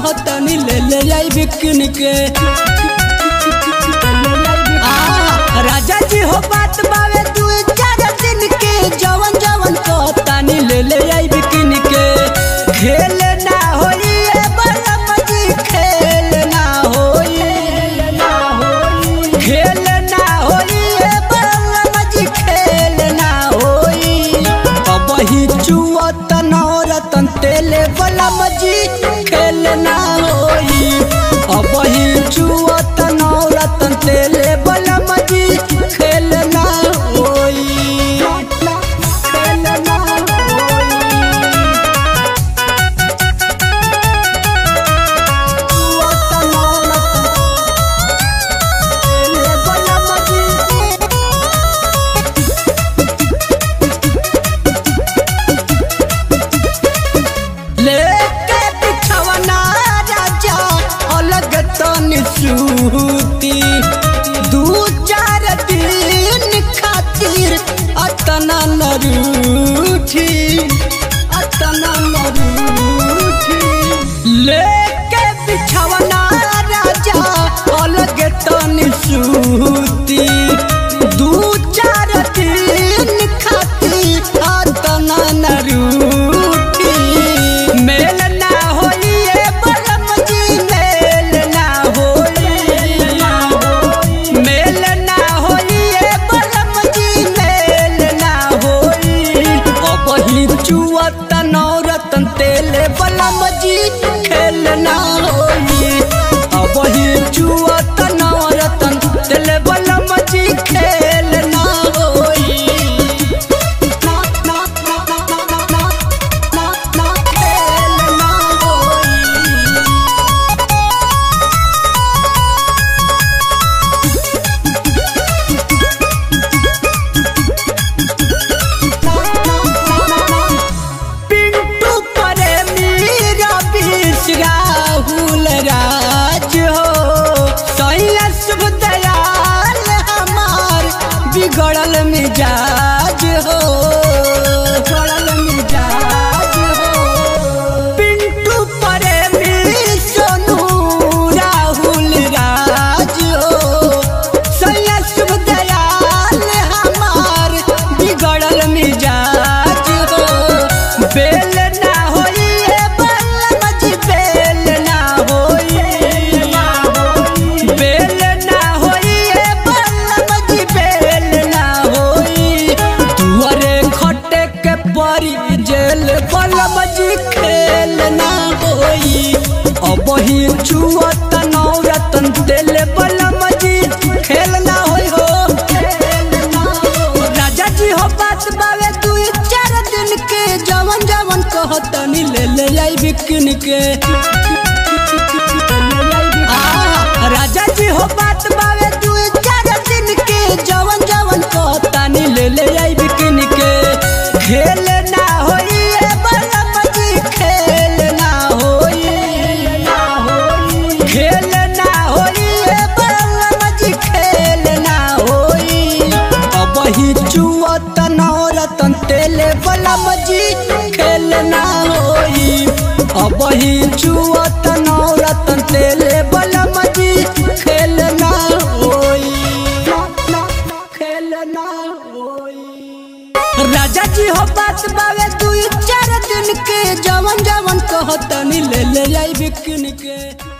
कहतनी ले ले जाई बिकिन के आ, राजा जी हो बात बावे दू चार दिन के जवन जवन कहतनी ले ले जाई बिकिन के खेल ना होई ए बलम जी खेल ना होई खेल ना होई ए बलम जी खेल ना होई अब ही चुअत नौरतन तेले बलम जी खेल ना होई अब ही चुअत नौरतन तेले बलम जी खेल ना होई खेल ना होई चुअत नौरतन तेले बलम जी लेके बिछवना राजा अलग तन सूती दू चार दिन खातिर अतना न रूठी अतना न रूठी लेके बिछवना राजा अलग तन सूती दू चार दिन खातिर अतना न रूठी मेल ना होई ए बलम जी मेल ना होई मेल ना होई ए बलम जी मेल ना होई अब ही चुअत नौरतन तेल बलम जी खेल ना होई अब ही चुअत नौरतन तेल बलम जी खेल ना होई ना ना ना ना ना ना ना ना खेल ना होई पिंटू प्रेमी रवीश राहुल राज हो सैया शुभ दयाल हमार बिगड़ल मिजाज हो बिगड़ल मिजाज हो पिंटू प्रेमी सोनू राहुल राज हो सैया शुभ दयाल हमार बिगड़ल मिजाज हो बेल ना होई ए बलम जी बेल ना होई बेल ना होई ए बलम जी बेल ना होई तुअरे खटे के परी जेल बलम जी खेल ना होई अब ही छुअत नौरतन तेल बलम जी खेल ना होई हो खेल ना हो राजा जी हो बात बावे तू चार दिन के जवन जवन कहतनी ले ले आई बिकिन के आ, राजा जी हो बात बावे तू चार दिन के जवन जवन कहतनी ले ले आई बिकिन के खेल ना होई ए बलम जी खेल ना होई खेल ना होई ए बलम जी खेल ना होई अब ही चुअत नौरतन तेले बलम जी खेल ना होई अब ही चुअत नौरतन तेले बलम जी खेल ना होई खेल ना होई राजा जी हो बात बावे तू चार दिन के जवन जवन कहतनी ले ले आई बिकिन के